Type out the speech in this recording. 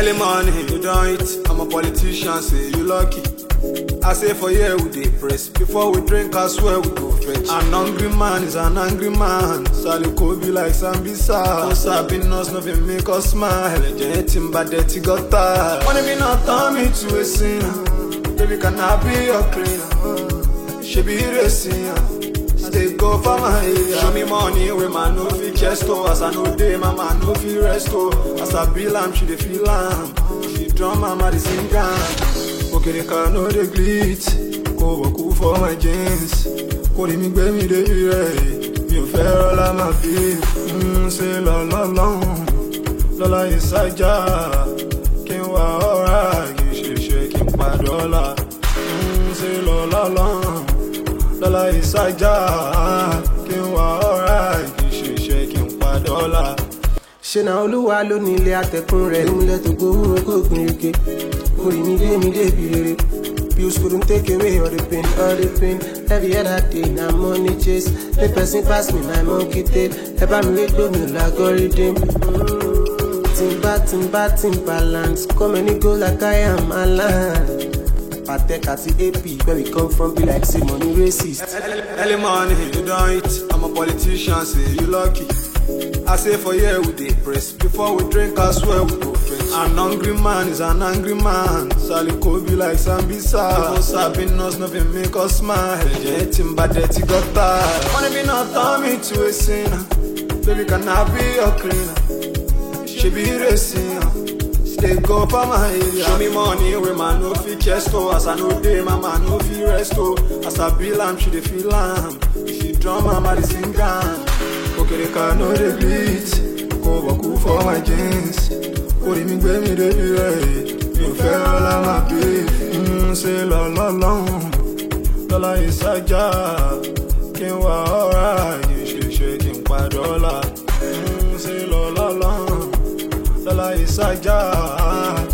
Early morning, you don't eat. I'm a politician, say you lucky. I say for here we dey press. Before we drink, I swear we go fetch. An hungry man is an angry man. Sally be like Sambisa. No sabi us, nothing make us smile. Generating bad dirty gutter. Wanna be not turn me to a sinner. Baby, can I be your cleaner? She be racing. Stay go for my area. Show me money with my no fit chest oh. As I know day, my man no fit rest oh. As I bill am, she dey feel am. She drum mama dey sing am. Okereka no dey glit. Kò wọ̀kú for my jeans. Kò rí mi gbé mi débi rẹ̀. Mi ò fẹ́ rọ́lá máa fi ń ṣe lọ́lọ́lọ́hún. Lọ́lá ìsájà kí n wá ọ̀rá kì í ṣe ṣe kí n padà ọ̀la. ń ṣe lọ́lọ́lọ́hún lọ́la ìsájà kí n wá ọ̀rá kì í ṣe ṣe kí n padà ọ̀la. ṣe na olúwa ló ní ilé atẹkùn rẹ nílẹ tó gbowó kó gbin reke orí mi dé mi débi rere bills couldn't take away all the pain all the pain every other day na money chase make person pass me my monkey tail ẹ bá mi wé gbómi lágọrídìm. timba timba timbaland come any go like i am alan. patek àti ap where we come from be like say money racist. Early morning, you don't eat. I'm a politician, say you lucky. I say for here we dey press. Before we drink, I swear we go fetch. An hungry man is an angry man. Sally be like Sambisa. No sabi us, nothing make us smile. Generating bad dirty gutter. Wanna be not turn me to a sinner. Baby, can I be your cleaner? She be racing. Stay go for my area. Show me money with my no fit chest oh. As I know day, my man no fit rest oh. As I bill am, she dey feel am. She drum mama dey sing am. Okereka no dey bleed. Kò wọ̀kú for my jeans. Orí mi gbé mi débi rẹ̀. Mi ò fẹ́ rọ́lá máa bí. ń ṣe lọ́lọ́lọ́hún. Lọ́lá ìsájà kí n wá ọ̀rá yìí ṣe ṣe kí n padà ọ̀la. ń ṣe lọ́lọ́lọ́hún lọ́la ìsájà